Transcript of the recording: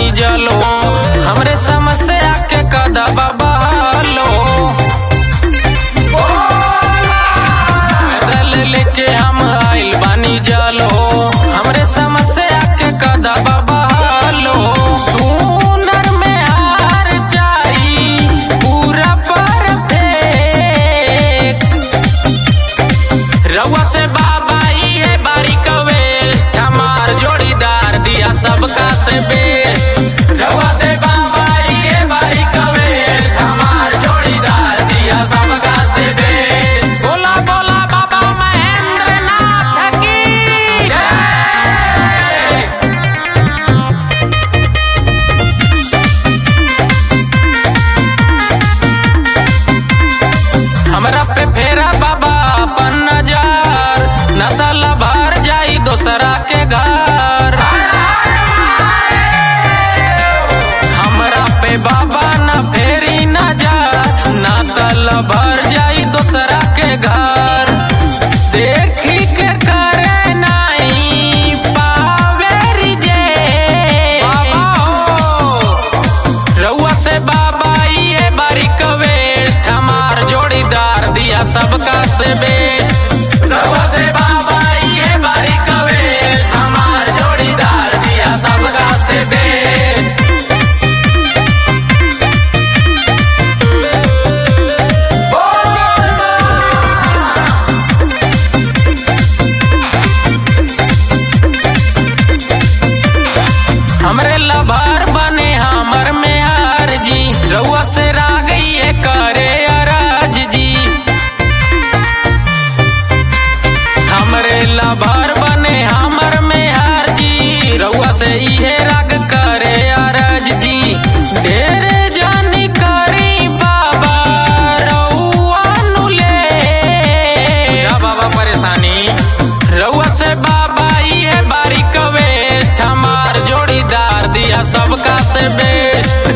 बानी जलो हमरे समस्या के कदबा बहालो पैदल लेके हम आइल बानी जलो हमरे समस्या के कदबा बहालो सुनर में हार जाई पूरा परफेक्ट रउआ से बाबा ये बारीक वेस्ट हमार जोड़ीदार दिया सबका से बेस्ट रउआ से बाबा ये बारीक वेस्ट हमार जोड़ीदार दिया सबका से बेस्ट बोला बोला बाबा महेंद्र नाथ की जय हमरा पे फेरा बाबा अपन नजर न तला भर जाई दोसरा के घर हमरा पे बाबा न फेरी नजर न तला भर जाई दोसरा के घर देखी के करे नहीं पावे रिजे बाबा हो रउआ से बाबा ये बारीक वेस्ट हमार जोड़ीदार दिया सबका से बेस्ट रउआ से बाबा ये बारीक वेस्ट हमार जोड़ीदार दिया सबका से बेस्ट हमरे लभार बने हमर में हार जी रउआ से रा गई है करे अराज जी हमरे लभार बने हमर में हार जी रउआ से इहे राग करे अराज जी ढेरे जानी करी बाबा रउआ नु ले या बाबा परेशानी रउआ से बाबा ये बारीक वेस्ट हमार जोड़ीदार दिया सबका से बेस्ट